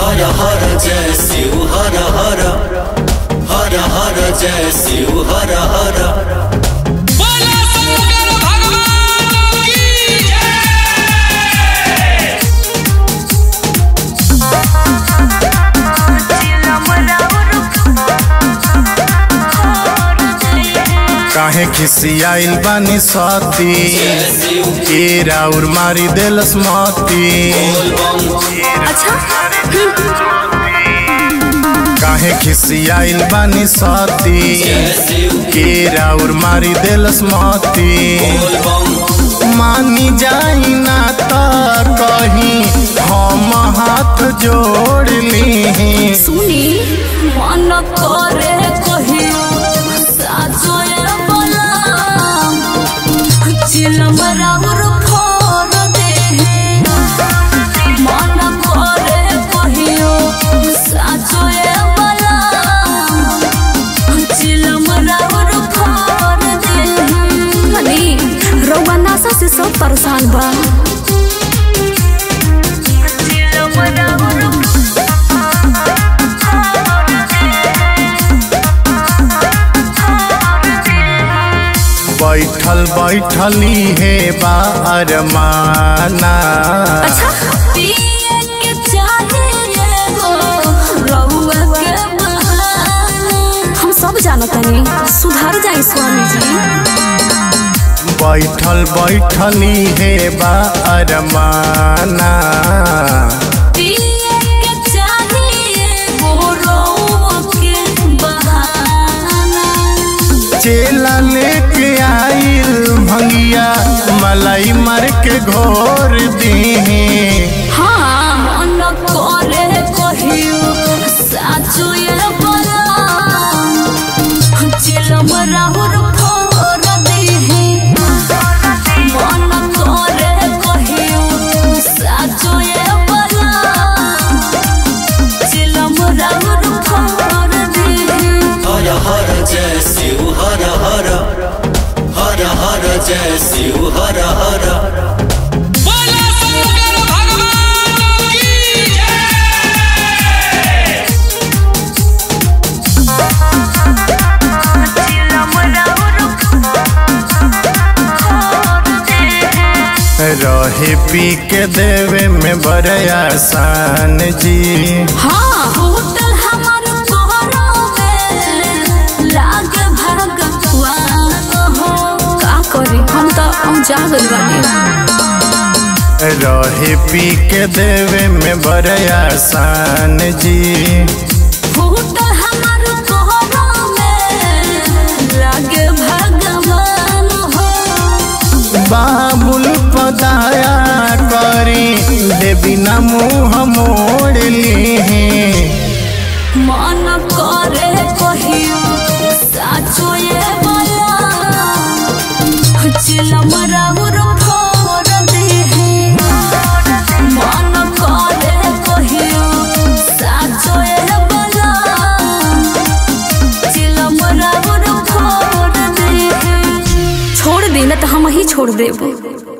हर हर जय शिव हर हर हर हर जय शिव हर हर बोला शंकर भगवान की जय काहे खिसियाइल बानी सती जय शिव के राउर मारी देलस मती अच्छा काहे खिसियाइल बानी सती जय शिव के राउर मारी देलस मती बोल बम मानी जाई ना त कहीं हम हाथ जोड़ ली सुनी मन करे कहियो साजोए बलाम चिलम राउर फोर दे मन करे कहियो साजोए बलाम चिलम राउर फोर दे हनी रउआ नासा से सब परेशान बा चिलम राउर बैठल बैठली हे बारमाना अच्छा पिए के चाहे एगो रउआ के बहाना। हम सब जानतनी सुधर जाई स्वामी जी बैठल बैठली हे बारमाना पिए के चाहे एगो रउआ के बहाना। चेला लेके आइल भंगिया मलाई मर के घोर दी हाँ मन करे कहियो साचो ये बलाम चिलम राहुर फोर देहे मन करे कहियो साचो ये बलाम चिलम राहुर फोर देहे हर हर जय शिव हर हर हर हर जय शिव हर हर बोला शंकर भगवान की जय रहे पी के देवे में बड़ आसान जी हाँ होटल हमार कोहरो में लाग भगवान हो का करी हम तो हम जागल बानी रहे पी के देवे में बड़ आसान जी होटल हमार कोहरो में लाग भगवान हो बाबुल पदाया करी देवी ना मुँह मोड़ ली मन करे कहियो साचो ये बला चिलम राउर फोर देहे मन करे कहियो साचो ये बला चिलम राउर फोर देहे छोड़ दे ना तो हम ही छोड़ देबो